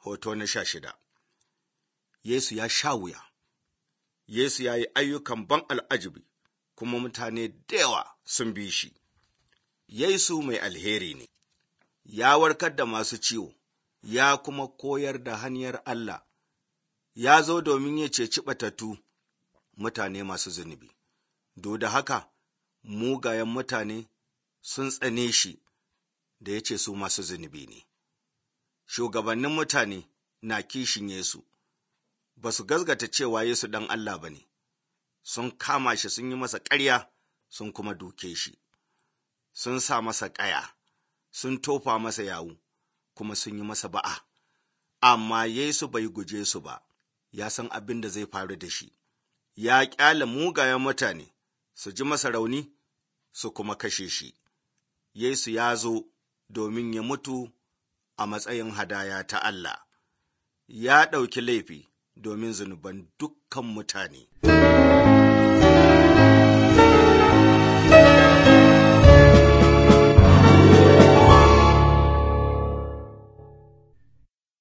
Hoto na sha shida Yesu ya sha wuya, Yesu ya yi ayyukan ban al'ajibi, kuma mutane da yawa sun bi shi. Yesu mai alheri ne, ya warkar da masu ciwo, ya kuma koyar da hanyar Allah, ya zo domin ya ceci ɓatattu mutane masu zunubi. Do da haka, mugayen mutane sun tsane shi da ya ce su masu zunubi ne. Shugabannin mutane na kishin Yesu, ba su gazgata cewa Yesu ɗan Allah ba ne, sun kama shi sun yi masa ƙarya sun kuma duke shi, sun sa masa ƙaya, sun tofa masa yawu, kuma sun yi masa ba'a. Amma Yesu bai guje su ba, ya san abin da zai faru da shi, ya ƙyale mugayen mutane su ji masa rauni su kuma kashe shi. Yesu ya zo domin ya mutu a matsayin hadaya ta Allah, ya ɗauki laifi domin zunuban dukkan mutane.